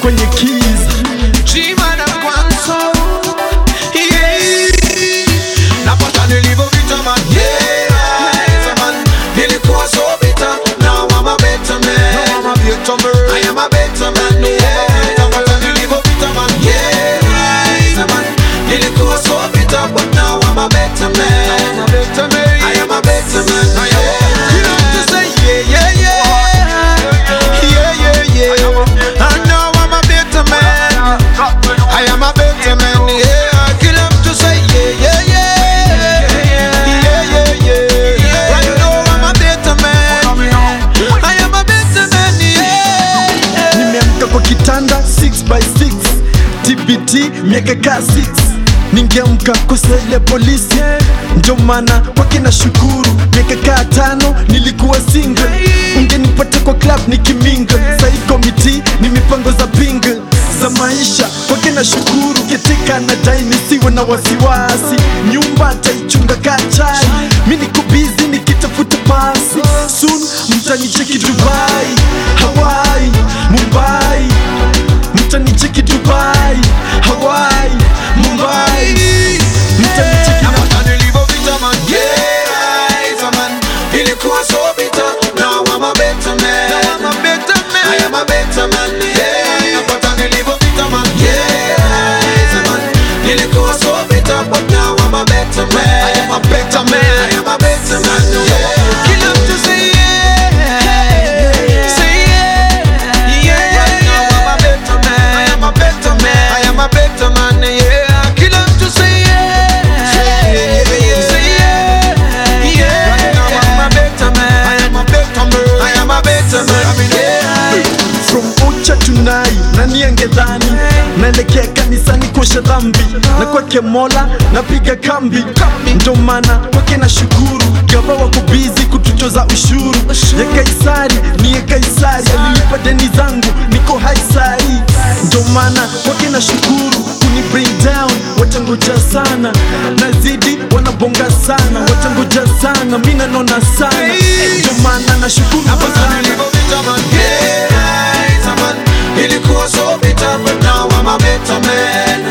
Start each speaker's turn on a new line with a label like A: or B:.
A: kwenye keys
B: Chima na kwanza Yeah Napata nilivyopita man Yeah man Nilikuwa so bitter Now I'm a better man
A: I'm a better man.
B: I am a better man Yeah Napata nilivyopita man Yeah man Nilikuwa so bitter But now I'm a better man
A: I'm a better man.
B: I am a better man
A: I am a-
B: You know to say yeah yeah yeah Yeah yeah yeah I know I'm a better man I am a better man, yeah. I kill him to say, yeah, yeah, yeah. Yeah, yeah, yeah. Right now I'm a better man. I am a better man, yeah.
A: nimeamka kwa kitanda 6 by 6 tbt miaka ka 6 ningeamka kwa sele polisi ndio maana kwake na shukuru miaka kaa tano nilikuwa single ungenipata kwa club nikiminga sai komiti ni mipango za pinga za maisha kwake na shukuru ketika na dai nisiwe na wasiwasi nyumba taichunga kaa chai mi niko bizi nikitafuta pasi soon mtanicheki dubai hawaii mumbai mtanicheki dubai hawaii mumbai mtanicheki na
B: Napata nilivyopita man, yeah, man. Nilikuwa so bitter, now I'm a better man.
A: I'm a better man.
B: I am a better man, yeah. Napata nilivyopita man, yeah, man. Nilikuwa so bitter, but now I'm a better man.
A: I am a better man.
B: I am a better man, yeah. Kill him to say yeah, say yeah, yeah. Right now I'm a better man. I am a better man. I am a better man, yeah. Kill him to say yeah, say yeah, yeah. Right now I'm a better man. I am a better man. I am a better man, yeah.
A: from ucha tunai nani angedhani naelekea kanisani kuosha dhambi na kwake mola napiga kambi ndo maana kwake na shukuru gava wako bizi kutuchoza ushuru ya kaisari ni ya kaisari alilipa deni zangu niko haisari ndo maana kwake na shukuru kuni bring down watangoja sana nazidi wanabonga sana watangoja sana mi nanona sana ndo maana na shukuru
B: Napata
A: sana
B: nilivyopita man, yeah, man. Nilikuwa so bitter, but now I'm a better man.